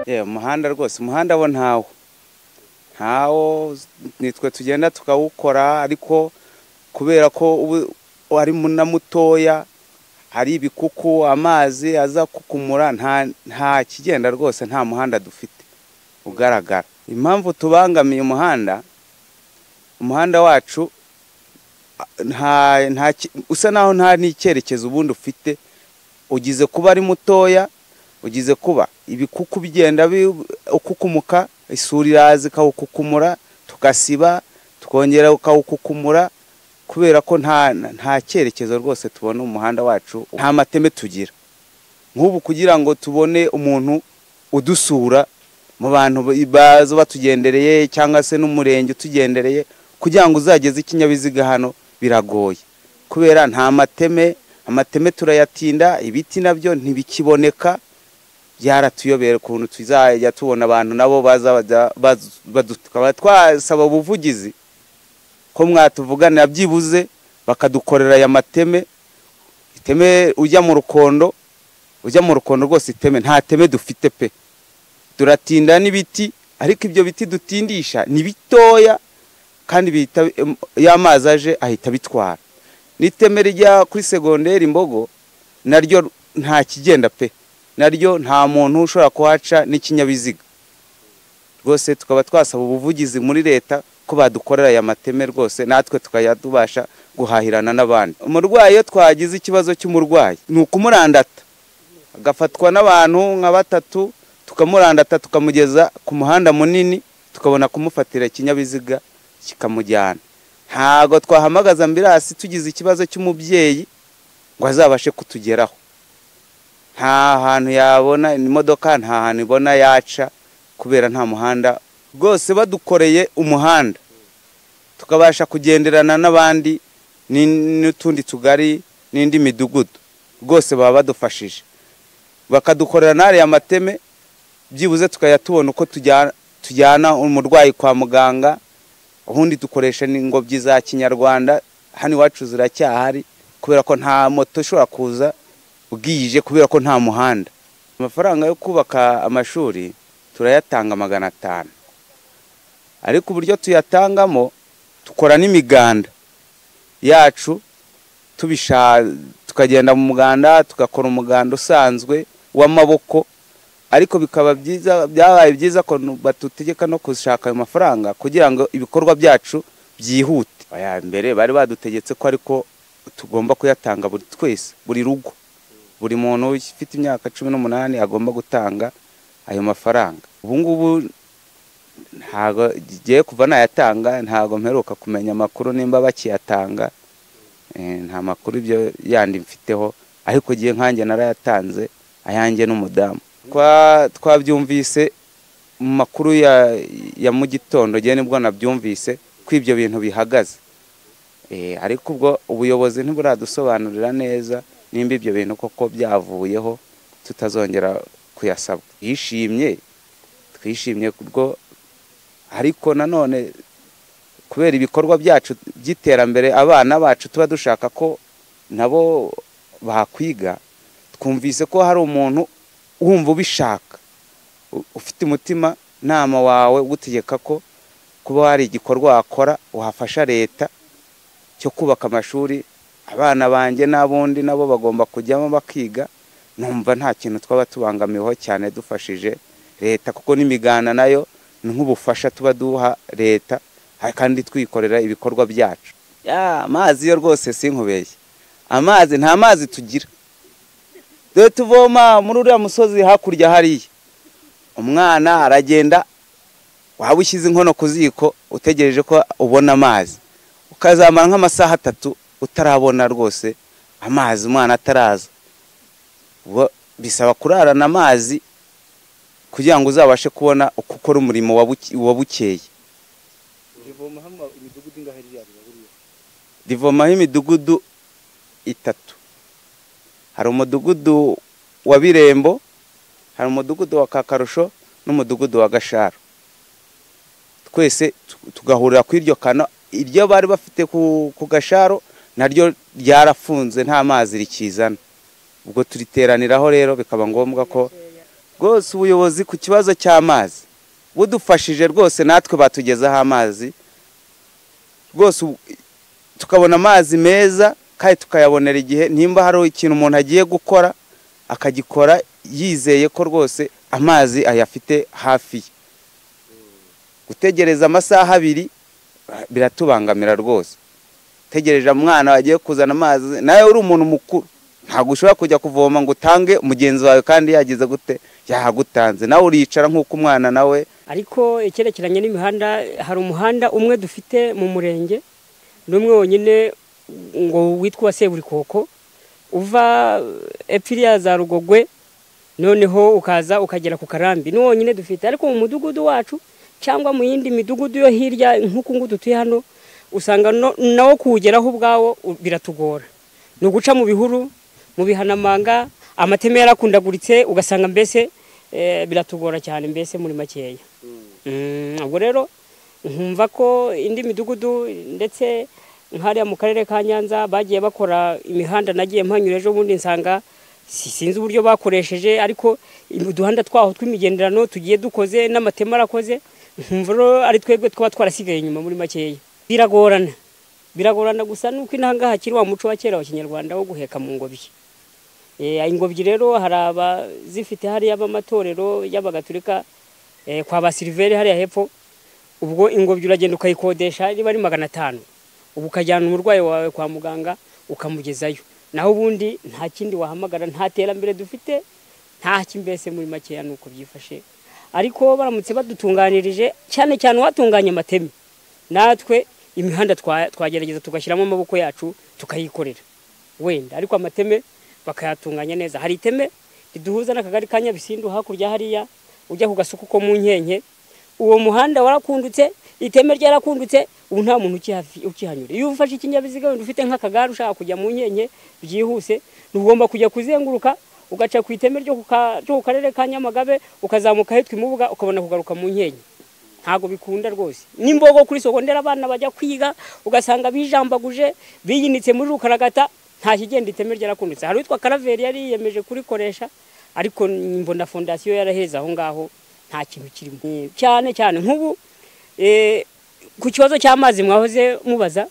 yewe umuhanda rwose umuhanda wo ntawo ntawo nitwe tugenda tukawukora ariko kubera ko ubu ari na mutoya hari ibikuku amazi aza kukumura nta kigenda rwose nta muhanda dufite ugaragara impamvu tubangamiye umuhanda umuhanda wacu usa naho nta n'icyerekezo ubundi ufite ugize kuba ari mutoya ugize kuba ibikuku bigenda ukukumuka isuri iraza ikawukukumura tugasiba tukongera ukawukukumura kubera ko nta cyerekezo rwose tubona umuhanda wacu nta mateme tugira nk'ubu kugira ngo tubone umuntu udusura mu bantu baza batugendereye cyangwa se n'umurenge utugendereye kugira ngo uzageze ikinyabiziga hano biragoye kubera nta mateme amateme turayatinda ibiti nabyo ntibikiboneka byaratuyobera ukuntu tuzajya tubona abantu nabo tukaba twasaba ubuvugizi ko mwatuvuganira byibuze bakadukorera aya mateme iteme ujya mu rukondo ujya mu rukondo rwose iteme nta teme dufite pe turatinda n'ibiti ariko ibyo biti dutindisha ni bitoya kandi iyo amazi aje ahita abitwara n'iteme rijya kuri segonderi imbogo naryo nta kigenda pe naryo nta muntu ushobora kuhaca n'ikinyabiziga rwose tukaba twasaba ubuvugizi muri leta ko badukorera aya mateme rwose natwe tukajya tubasha guhahirana n'abandi umurwayi iyo twagize ikibazo cy'umurwayi ni ukumurandata agafatwa n'abantu nka batatu tukamurandata tukamugeza ku muhanda munini tukabona kumufatira ikinyabiziga kikamujyana ntabwo twahamagaza ambirasi tugize ikibazo cy'umubyeyi ngo azabashe kutugeraho nta hantu yabona imodoka nta hantu ibona yaca kubera nta muhanda rwose badukoreye umuhanda tukabasha kugenderana n'abandi n'utundi tugari n'indi midugudu rwose baba badufashije bakadukorera n'ariya mateme byibuze tukajya tubona uko tujyana umurwayi kwa muganga ubundi dukoresha n'ingobyi za kinyarwanda hano iwacu ziracyahari kubera ko nta moto ishobora kuza bwije kubera ko nta muhanda amafaranga yo kubaka amashuri turayatanga magana atanu ariko uburyo tuyatangamo dukora n'imiganda yacu tukagenda mu muganda tugakora umuganda usanzwe w'amaboko ariko bikaba byiza byabaye byiza ko batutegeka no gushaka ayo mafaranga kugira ngo ibikorwa byacu byihute aya mbere bari badutegetse ko ariko tugomba kuyatanga buri twese buri rugo buri muntu ufite imyaka cumi n'umunani agomba gutanga ayo mafaranga ubu ngubu ntabwo igiye kuva nayatanga ntabwo mperuka kumenya amakuru nimba bakiyatanga nta makuru ibyo yandi mfiteho ariko igihe nkanjye narayatanze ayanjye n'umudamu twabyumvise mu makuru ya mu gitondo igihe nibwo nabyumvise ko ibyo bintu bihagaze ariko ubwo ubuyobozi ntiburadusobanurira neza nimba ibyo bintu koko byavuyeho tutazongera kuyasabwa yishimye twishimye kubwo ariko nanone kubera ibikorwa byacu by'iterambere abana bacu tuba dushaka ko nabo bakwiga twumvise ko hari umuntu wumva ubishaka ufite umutima nama wawe ugutegeka ko kuba hari igikorwa wakora wafasha leta cyo kubaka amashuri abana banjye n'abundi nabo bagomba kujyamo bakiga numva nta kintu twaba tubangamiweho cyane dufashije leta kuko n'imiganda nayo ni nk'ubufasha tuba duha leta kandi twikorera ibikorwa byacu amazi yo rwose sinkubeshye amazi nta mazi tugira dore tuvoma muri uriya musozi hakurya hariya umwana aragenda waba ushyize inkono ku ziko utegereje ko ubona amazi ukazamara nk'amasaha atatu utarabona rwose amazi umwana ataraza bisaba kurarana amazi kugira ngo uzabashe kubona uko ukora umurimo wabukeye rivomaho imidugudu itatu hari umudugudu wa birembo hari umudugudu wa kakarusho n'umudugudu wa gasharo twese tugahurira kuri iryo kano iryo bari bafite ku gasharo naryo ryarafunze nta mazi rikizana ubwo turiteraniraho rero bikaba ngombwa ko rwose ubuyobozi ku kibazo cy'amazi budufashije rwose natwe batugezaho amazi rwose ubu- tukabona amazi meza kandi tukayabonera igihe nimba hari ikintu umuntu agiye gukora akagikora yizeye ko rwose amazi ayafite hafi ye gutegereza amasaha abiri ah, biratubangamira rwose utegereje umwana wagiye kuzana amazi nawe uri umuntu mukuru ntabwo ushobora kujya kuvoma ngo utange mugenzi wawe kandi yagize gute yahagutanze nawe uricara nk'uko umwana nawe ariko icyerekeranye n'imihanda hari umuhanda umwe dufite mu murenge ni umwe wonyine ngo witwa uwa seburikoko uva epfo iriya za rugogwe noneho ukaza ukagera ku karambi ni wo wonyine dufite ariko mu mudugudu wacu cyangwa mu yindi midugudu yo hirya nk'uku nguku dutuye hano usanga no- nawo kuwugeraho ubwawo u- biratugora ni uguca mu bihuru mu bihanamanga amateme yarakundaguritse ugasanga mbese eh, biratugora cyane mbese muri makeya Mm, ubwo rero nkumva ko indi midugudu ndetse nk'hariya mu karere ka nyanza bagiye bakora imihanda nagiye mpanyura ejo bundi nsanga si- sinzi uburyo bakoresheje ariko uduhanda twaho tw'imigenderano tugiye dukoze n'amatema arakoze nkumva rero ari twebwe twaba twarasigaye inyuma muri makeya biragorana biragorana gusa nuko inahangaha hakiri wa muco wa kera wa kinyarwanda wo guheka mu ngobyi Eh, ingobyi rero hari abazifite hariya b'amatorero y'abagatulika eh, kwa ba Siliveri hariya hepfo ubwo ingobyi uragenda ukayikodesha riba ari magana atanu ubu ukajyana umurwayi wawe kwa muganga ukamugezayo naho ubundi nta kindi wahamagara nta terambere dufite nta mbese muri makeya ni uko byifashe ariko baramutse badutunganirije cyane cyane uwatunganya amateme natwe imihanda twa- twagerageza tugashyiramo amaboko yacu tukayikorera wenda ariko amateme bakayatunganya neza hari iteme riduhuza n'akagari ka nyabisindu hakurya hariya ujya ku gasuku ko mu nkenke uwo muhanda warakundutse iteme ryarakundutse ubu nta muntu ukihafi- ukihanyura iyo ufashe ikinyabiziga wenda ufite nk'akagare ushaka kujya mu nkenke byihuse ntugomba kujya kuzenguruka ugaca ku iteme ryo ku ka- ryo ku karere ka nyamagabe ukazamuka hitwa imubuga ukabona kugaruka mu nkenke ntabwo bikunda rwose n'imbogo kuri sogondera abana bajya kwiga ugasanga bijambaguje biyinitse muri rukaragata nta kigenda iteme ryarakundutse hari uwitwa karaveri yari yiyemeje kurikoresha ariko nyimbo na fondasiyo yaraheze aho ngaho nta kintu kirimo Eh, cyane cyane nk'ubu eh, ku kibazo cy'amazi mwahoze mubaza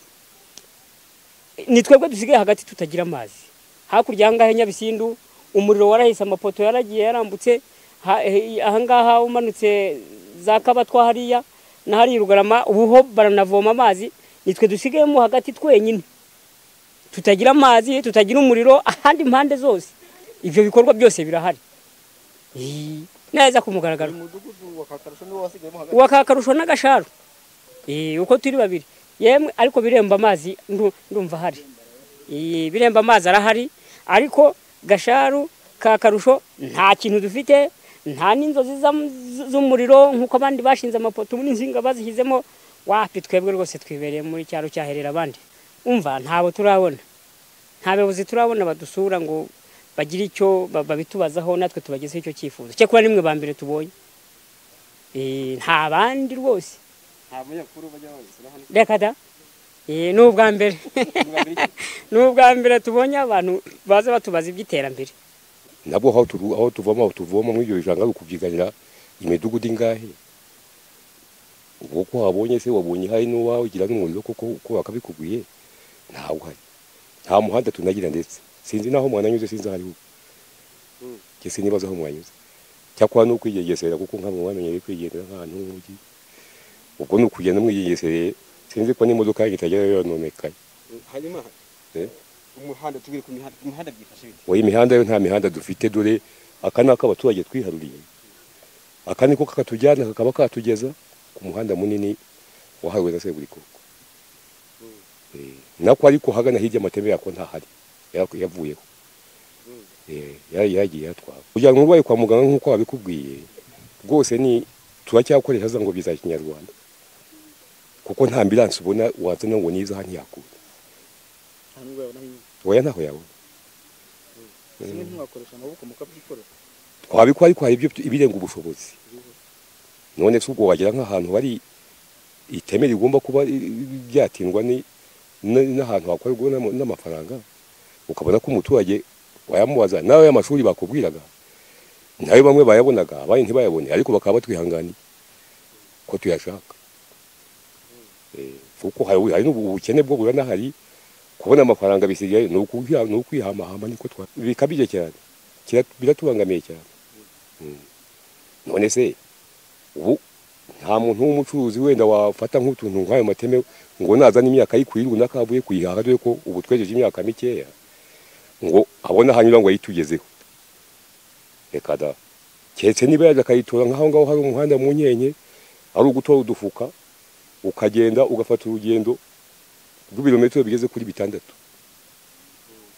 ni twebwe dusigaye hagati tutagira amazi hakurya ahangaha i nyabisindu umuriro warahise amapoto yaragiye yarambutse Ha- eh, ahangaha umanutse za kabatwa hariya na hariya i rugarama ubuho baranavoma amazi nitwe dusigayemo hagati twenyine tutagira amazi tutagira umuriro ahandi impande zose ibyo bikorwa byose birahari Ih, neza ku mugaragaro umudugudu wa kakarusho niwo wasigayemo hagati wakakarusho n'agasharu Eh, uko turi babiri yemwe ariko biremba amazi ndu- ndumva hari Eh, biremba amazi arahari ariko gasharu ka karusho nta kintu dufite nta n'inzozi z'am- z- z'umuriro nk'uko abandi bashinze amapoto ubu n'insinga bazishyizemo wapi twebwe rwose twibereye muri cyaro cyaherera abandi umva ntabo turabona nta bayobozi turabona badusura ngo bagire icyo ba- babitubazaho natwe tubagezeho icyo cyifuzo cyakora nimwe ba mbere tubonye Eh, nta bandi rwose nta munyakuru bajya babisura hano reka da Eh, ni ubwa mbere ni ubwa mbere tubonye abantu baza batubaza iby'iterambere nabwo aho turu- aho tuvoma aho tuvoma muri iryo janga ari ukubyiganira imidugudu ingahe uko wabonye se wabonye hari n'uwawe ugira n'umuriro kuko uko bakabikubwiye ntawo uhari nta muhanda tunagira ndetse sinzi n'aho mwananyuze sinzi aho ariho njye sinibaza aho mwanyuze cyakora ni ukwigegesera kuko nka mwe mwamenyereye kwigendera nk'ahantu h'umujyi ubwo ni ukugenda mwigegesereye sinzi ko n'imodoka yanyu itagera yononekaye hanyuma Eh? umuhanda tubwire ku mihanda imihanda byifashe bite oya imihanda yo nta mihanda dufite dore aka ni ak'abaturage twiharuriye aka niko kakatujyana kakaba katugeza ku muhanda munini wahariwe na seburikoko Eh, nako ariko hagana hirya amateme yako ntahari ya- yavuyeho Eh, ya- yagiye yatwara kugira ngo urwaye kwa muganga nk'uko babikubwiye rwose ni turacyakoresha za ngobyi za kinyarwanda kuko nta ambiranse ubona wazana ngo niza hano yakura nta n'ubwo yabona hirya oya ntaho yabona zimwe ntimwakoresha amaboko mukabyikorera twabikora ariko hari ibyo tu- ibirenga ubushobozi none se ubwo wagira nk'ahantu bari iteme rigomba kuba i- i- ryatindwa ni- n- n'ahantu hakorerwa n'ama- n'amafaranga ukabona ko umuturage wayamubaza nawe y'amashuri bakubwiraga nayo bamwe bayabonaga abandi ntibayabone ariko bakaba batwihanganiye ko tuyashaka Eh, kuko hari hari n'ubukene bwo bura hari kubona amafaranga bisigaye ni ukwiha- ni ukwihamahama niko twa bikabije cyane Kira- biratubangamiye cyane Mm. none se ubu nta muntu w'umucuruzi wenda wafata nk'utuntu nk'ayo mateme ngo nazane imyaka yikurire runaka avuye kuyihaha dore ko ubu twejeje imyaka mikeya ngo abone ahanyura ngo ayitugezeho reka da keretse niba yaje akayitora nk'aho ngaho hari umuhanda mu nkenke ari ugutora udufuka ukagenda ugafata urugendo rw'ibirometero bigeze kuri bitandatu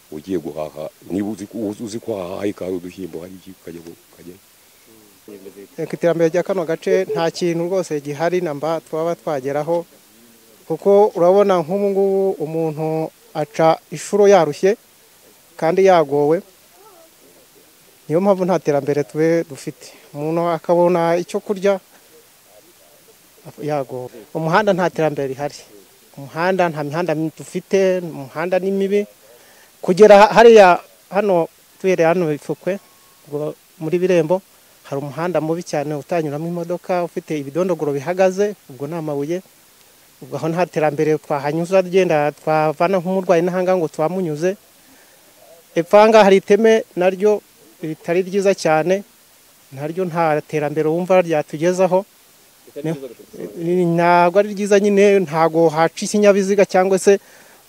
ugiye guhaha niba uzi uzi ko hahaha hari udushyimbo hari iki ukajya ukajya ku iterambere rya kano gace nta kintu rwose gihari namba twaba twageraho kuko urabona nk'ubu ngubu umuntu aca inshuro yarushye kandi yagowe niyo mpamvu nta terambere tube dufite umuntu akabona icyo kurya yagowe umuhanda nta terambere rihari umuhanda nta mihanda mi- dufite umuhanda ni mibi kugera hariya hano tuhereye hano ifukwe ngo muri birembo hari umuhanda mubi cyane utanyuramo imodoka ufite ibidondogoro bihagaze ubwo ni amabuye ubwo aho nta terambere twahanyuza ryenda twavana nk'umurwayi n'ahanga ngo tuhamunyuze epfo aha ngaha hari iteme naryo ritari ryiza cyane naryo nta terambere wumva ryatugezaho Ni- ntabwo ari ryiza nyine ntabwo haca ikinyabiziga cyangwa se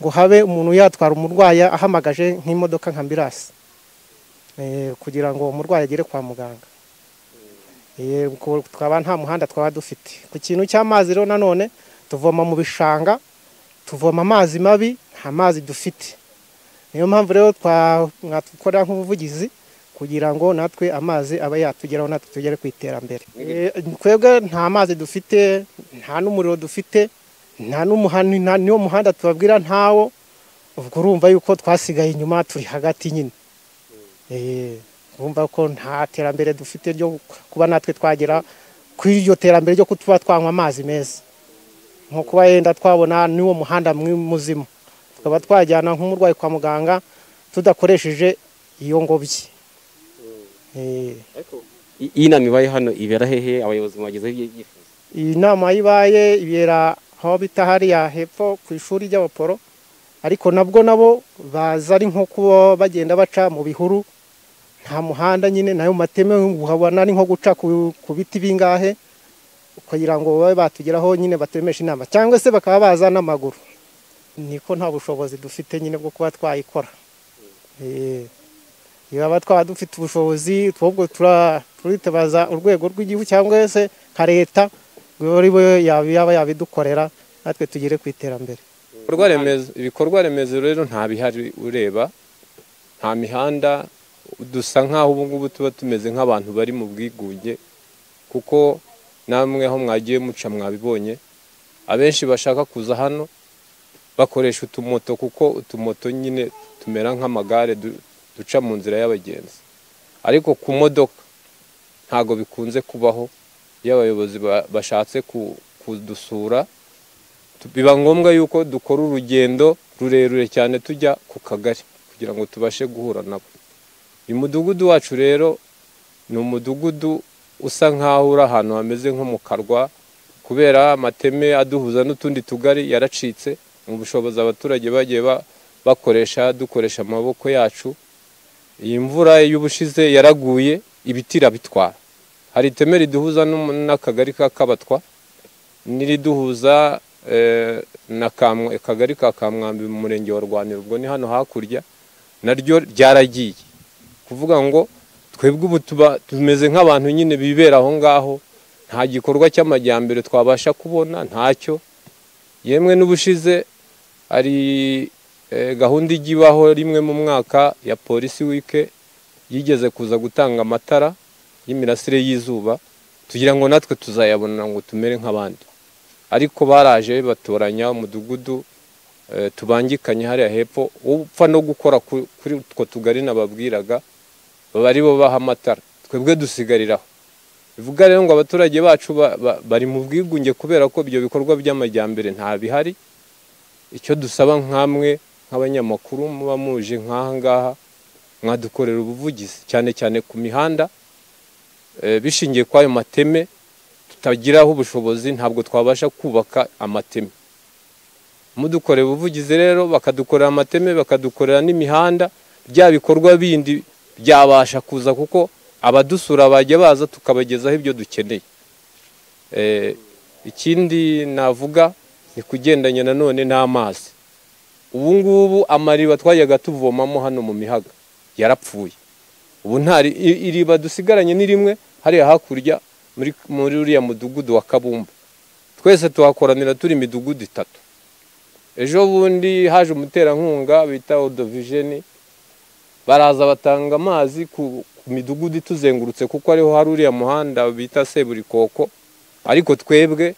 ngo habe umuntu yatwara umurwayi ahamagaje nk'imodoka nka ambirasi Eh, kugira ngo umurwayi agere kwa muganga Eh, ko twaba nta muhanda twaba dufite ku kintu cy'amazi rero nanone tuvoma mu bishanga tuvoma amazi mabi nta mazi dufite niyo mpamvu rero twa- mwatukora nk'ubuvugizi kugira ngo natwe amazi abe yatugeraho natwe tugere ku iterambere Eh, twebwe nta mazi dufite nta n'umuriro dufite nta n'umuhanda nta- niwo muhanda tubabwira ntawo ubwo urumva yuko twasigaye inyuma turi hagati nyine Eh, bumva ko nta terambere dufite ryo kuba natwe twagera ku iryo terambere ryo kutuba twanywa amazi meza nko kuba yenda twabona n'uwo muhanda mwi- muzima tukaba twajyana nk'umurwayi kwa muganga tudakoresheje iyo ngobyi Eh, iyi nama ibaye hano ibera hehe abayobozi mwagezeho ibyo byifuzo iyi nama yibaye ibera aho bita hariya hepfo ku ishuri ry'abaporo ariko nabwo nabo baza ari nko kuba bagenda baca mu bihuru nta muhanda nyine nayo mateme uhabona ari nko guca ku ku biti bingahe kugira ngo babe batugeraho nyine batemesha inama cyangwa se bakaba baza n'amaguru niko nta bushobozi dufite nyine bwo kuba twayikora Eh, yaba twaba dufite ubushobozi twubwo tura- turitabaza urwego rw'igihugu cyangwa se nka leta ari bo yaba yaba yabidukorera natwe tugere ku iterambere ibikorwa remezo ibikorwa remezo rero nta bihari ureba nta mihanda dusa nk'aho ubu ngubu tuba tumeze nk'abantu bari mu bwigunge kuko namwe aho mwagiye muca mwabibonye abenshi bashaka kuza hano bakoresha utumoto kuko utumoto nyine tumera nk'amagare du- duca mu nzira y'abagenzi ariko ku modoka ntabwo bikunze kubaho iyo abayobozi ba- bashatse ku- kudusura tu- biba ngombwa yuko dukora urugendo rurerure cyane tujya ku kagari kugira ngo tubashe guhura nabo uyu mudugudu wacu rero ni umudugudu usa nk'aho uri ahantu hameze nko mu karwa kubera amateme aduhuza n'utundi tugari yaracitse mu bushobozi abaturage bagiye ba- bakoresha dukoresha amaboko yacu iyi mvura y'ubushize yaraguye ibiti irabitwara hari iteme riduhuza n'umu- n'akagari ka kabatwa n'iriduhuza eh, na Kamwa- akagari ka kamwambi mu murenge wa rwaniro ubwo ni hano hakurya naryo ryaragiye kuvuga ngo twebwe ubu tuba tumeze nk'abantu nyine bibera aho ngaho nta gikorwa cy'amajyambere twabasha kubona ntacyo yemwe n'ubushize hari eh, gahunda ijya ibaho rimwe mu mwaka ya polisi wike yigeze kuza gutanga amatara y'imirasire y'izuba tugira ngo natwe tuzayabona ngo tumere nk'abandi ariko baraje batoranya umudugudu eh, tubangikanye hariya hepfo upfa no gukora ku- kuri utwo tugari nababwiraga baba ari bo baha amatara twebwe dusigariraho bivuga rero ngo abaturage bacu ba- ba- bari mu bwigunge kubera ko ibyo bikorwa by'amajyambere nta bihari icyo dusaba nk'amwe nk'abanyamakuru muba muje nk'aha ngaha mwadukorera ubuvugizi cyane cyane ku mihanda eh, bishingiye kuri ayo mateme tutagiraho ubushobozi ntabwo twabasha kubaka amateme mudukorera ubuvugizi rero bakadukorera amateme bakadukorera n'imihanda bya bikorwa bindi byabasha kuza kuko abadusura bajya baza tukabagezaho ibyo dukeneye Eh, ikindi navuga ni kugendanye nanone n'amazi ubu ngubu amariba twajyaga tuvomamo hano mu mihaga yarapfuye ubu nta ri- i- iriba dusigaranye ni rimwe hariya hakurya muri muri uriya mudugudu wa kabumba twese tuhakoranira turi imidugudu itatu ejo bundi haje umuterankunga bita odovijeni baraza batanga amazi ku ku midugudu ituzengurutse kuko ariho hari uriya muhanda bita seburikoko ariko twebwe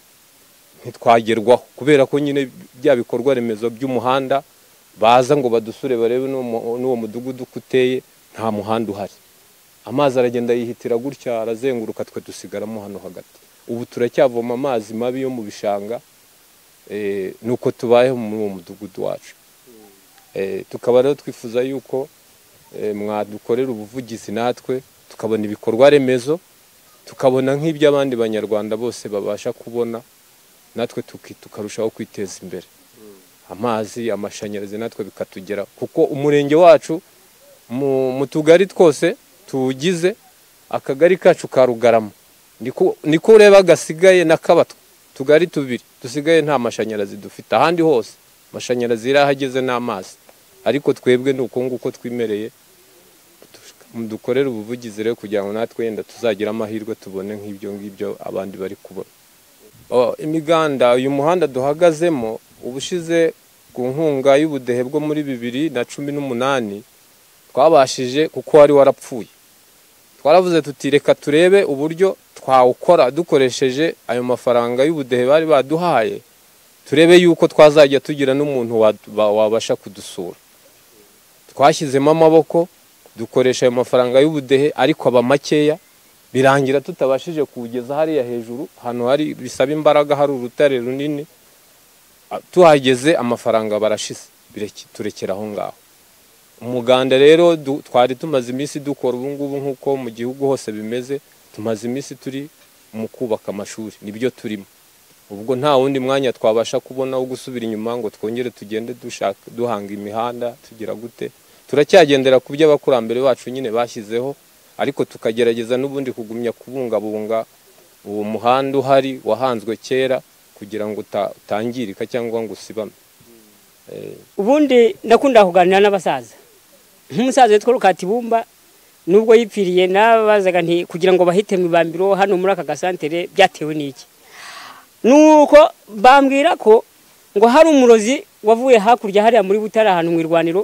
ntitwagerwaho kubera ko nyine bya bikorwa remezo by'umuhanda baza ngo badusure barebe n'uwo mu- n'uwo mudugudu uko uteye nta muhanda uhari amazi aragenda yihitira gutya arazenguruka twe dusigaramo hano hagati ubu turacyavoma amazi mabi yo mu bishanga eh, nuko tubayeho muri uwo mudugudu wacu Eh, tukaba rero twifuza yuko eh, mwadukorera ubuvugizi natwe tukabona ibikorwa remezo tukabona nk'iby'abandi banyarwanda bose babasha kubona natwe tuki- tukarushaho kwiteza imbere amazi amashanyarazi natwe bikatugera kuko umurenge wacu mu mu tugari twose tuwugize akagari kacu ka rugarama niko niko ureba gasigaye n'akabatwa tugari tubiri dusigaye nta mashanyarazi dufite ahandi hose amashanyarazi yarahageze n'amazi ariko twebwe ni uko nguko twimereye dukorere ubuvugizi rero kugira ngo natwe yenda tuzagira amahirwe tubone nk'ibyo ngibyo abandi bari kubona Oh, imiganda uyu muhanda duhagazemo ubushize ku nkunga y'ubudehe bwo muri bibiri na cumi n'umunani twabashije kuko wari warapfuye twaravuze tuti reka turebe uburyo twawukora dukoresheje ayo mafaranga y'ubudehe bari baduhaye turebe yuko twazajya tugira n'umuntu wa- ba- wabasha kudusura twashyizemo amaboko dukoresha ayo mafaranga y'ubudehe ariko aba makeya birangira tutabashije kuwugeza hariya hejuru ahantu hari bisaba imbaraga hari urutare runini Ah, tuhageze amafaranga barashize bireke- turekera aho ngaho umuganda rero du- twari tumaze iminsi dukora ubu ngubu nk'uko mu gihugu hose bimeze tumaze iminsi turi mu kubaka amashuri nibyo turimo ubwo nta wundi mwanya twabasha kubona wo gusubira inyuma ngo twongere tugende dushaka duhanga imihanda tugira gute turacyagendera ku byo abakurambere bacu nyine bashyizeho ariko tukagerageza n'ubundi kugumya kubungabunga uwo muhanda uhari wahanzwe kera kugira ngo uta- utangirika cyangwa ngo usibame ubundi ndakunda kuganira n'abasaza nk'umusaza witwa rukatibumba nubwo yipfiriye n'abazaga nti kugira ngo bahite mu ibambiro hano muri aka gasantere byatewe n'iki nuko bambwira ko ngo hari umurozi wavuye hakurya hariya muri butare ahantu mu irwaniro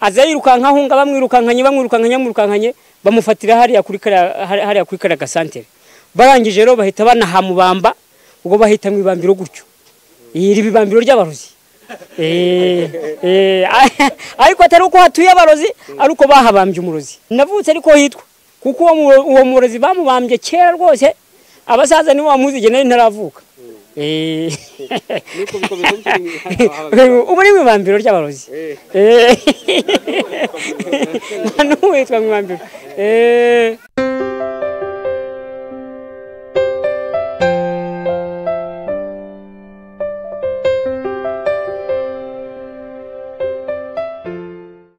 aza yirukanka ahunga bamwirukankanye bamwirukankanye bamwirukankanye bamufatira hariya kuri kariya hari- hariya kuri kariya gasantere barangije rero bahita banahamubamba ubwo bahita mu ibambiro gutyo iri ibambiro ry'abarozi Eh, eh, ariko atari uko hatuye abarozi ari uko bahabambye umurozi navutse ariko hitwa kuko uwo mu- uwo murozi bamubambye kera rwose abasaza nibo bamuzi gene ntaravuka Eh. ubu ni mu ibambiro ry'abarozi Eh. nta n'uwitwa mu ibambiro Eh.